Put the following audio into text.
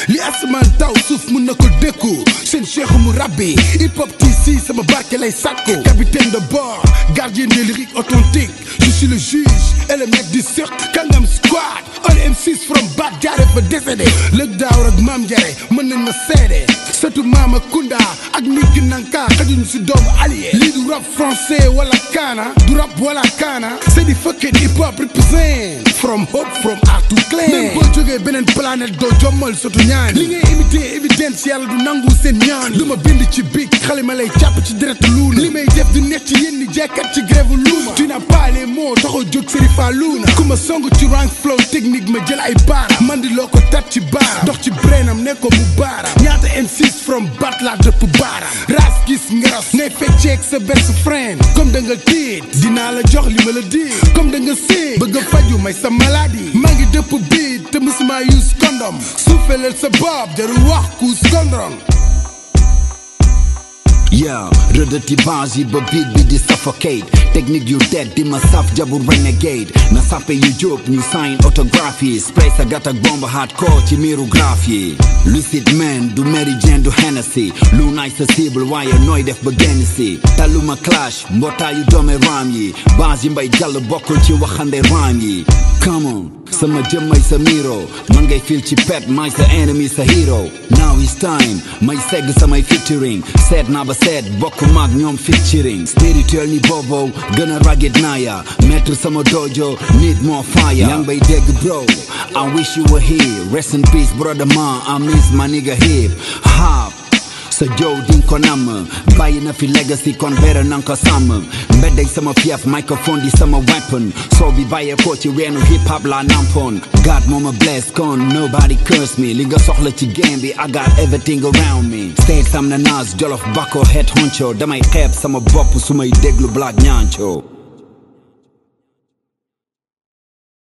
li asamaan taw suuf mun na ko dékku seen cheikhu mu rabbi hip hop TC sama barke lay sàkku capitaine de bord gardien des lyriques authentiques je suis le juge et le mec du cirque Kangam Squad all M6 from Bat jaare fa décédé lëg daaw ak maam jare mën nañ ma seede sëtu maama Kunda ak Niki Nanka xajuñ si doomu allié lii du rap français wala kaana du rap wala kaana c'est di fucking hip hop represent from hope from art to clan même boo jógee beneen planète doo jommal sëtu ñaan li ngay imité évidence yàlla du nangu seen ñaan lu ma bind ci big xale ma lay jàpp ci deret luuna li may def du nekk ci yéen ni jekkat ci grève luuma tu n'as pas les mots taxaw jóg Serifa Luna ku ma song ci rank flow technique ma jël ay baara man di loo ko tat ci baara dox ci brainam ne ko mu baara ñaata M6 from bat la dëpp baara ras gis ngaras ne fecceeg sa best friend comme da nga tiit dinaa la jox li ma la di comme da nga séeg bëgg a faju may sa maladie maa ngi dëpp biit te musuma use condom suufelal sa bopp jarul wax kuus kondron Yeah, rëddati base yi ba beat bi di suffocate technique yu dead di ma saf jabu renegade na sappe yu jóob ñu sign autographe yi spray sa gat ak bomb hardcore ci miiru graphe yi lucid man du Mary Jane du Hennessy lu naay sa cible waaye nooy def ba génn si taluma clash mbootaayu doome raam yi base yi mbay jàll bokkul ci waxande raam yi come on sama jëmmay sa miro man ngay fil ci pet may sa enemy sa hero now it's time may segg samay featuring seet naa ba seet bokk maag ñoom featuring spirituel ni bobo gën a ragged naaya maître sama dojo need more fire yang bay dégg bro I wish you were here rest in peace brother man I miss my nigga hip hop sa jow din ko namm bàyyi na fi legacy kon better nan ko sàmm mbedday sama fief microphone di sama weapon soo bi bàyyee ko ci weenu hip hop la nampoon God moo ma bless kon nobody curse me li nga soxla ci game bi I got everything around me state sam na nas jolof bako head honcho damay xeeb sama bopp su may déglu black ñaanco